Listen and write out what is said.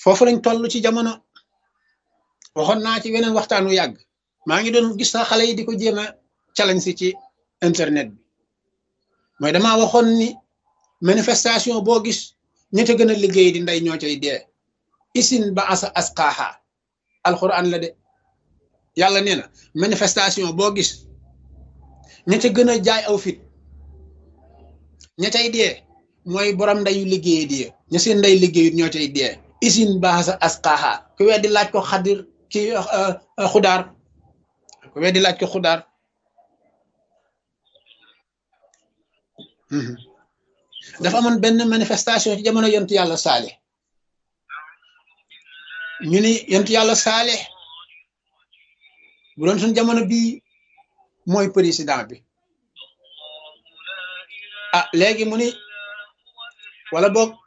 foofu lañ toll ci jamono waxoon naa ci weneen waxtaan wu yàgg maa ngi doon gis sax xale yi di ko jéem a challenge si ci internet bi mooy damaa waxoon ni manifestation boo gis ña ca gën a liggéey di ndey ñoo cay dee isin ba asa asqaaha alquran la de yàlla nee na manifestation boo gis ña ca gën a jaay aw fit ña cay dee mooy borom ndeyu liggéey di ña seen ndey liggéeyut ñoo cay dee isin ba asa asqaaha ku weddi laaj ko xadir ki xudaar ku weddi laaj ko xudaar dafa amoon benn manifestation ci jamono yontu yàlla saale ñu ni yontu yàlla saale bu doon suñ jamono bii mooy président bi ah léegi mu ni wala boog